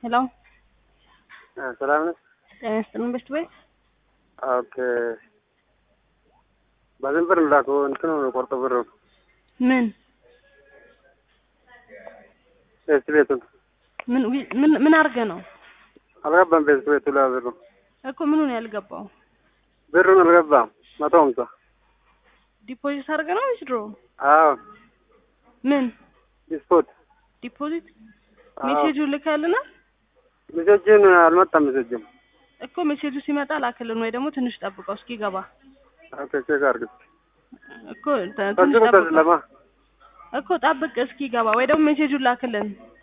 ሄሎ ሰላም ነህ? ጤና ይስጥልን በሽቱ ቤት ኦኬ። በዝም ብር ላኩ እንትኑ ቆርጦ ብር ምን ቤት ቤቱን ምን ምን ምን አድርገህ ነው አልገባም። ቤት ቤቱ ላይ ብሩ እኮ ምኑን ያልገባው? ብሩን አልገባም። መቶ ሀምሳ ዲፖዚት አድርገህ ነው ወይስ ድሮ? አዎ ምን ስፖርት ዲፖዚት ሜሴጁ ልከልናል ሜሴጅን አልመጣም። ሜሴጅም እኮ ሜሴጁ ሲመጣ ላክልን ወይ ደግሞ ትንሽ ጠብቀው እስኪገባ ኦኬ ቼክ አድርግ እኮ ተ- ትንሽ ፈጽሞ ጠብቀው ለማ እኮ ጠብቅ እስኪገባ ወይ ደግሞ ሜሴጁን ላክልን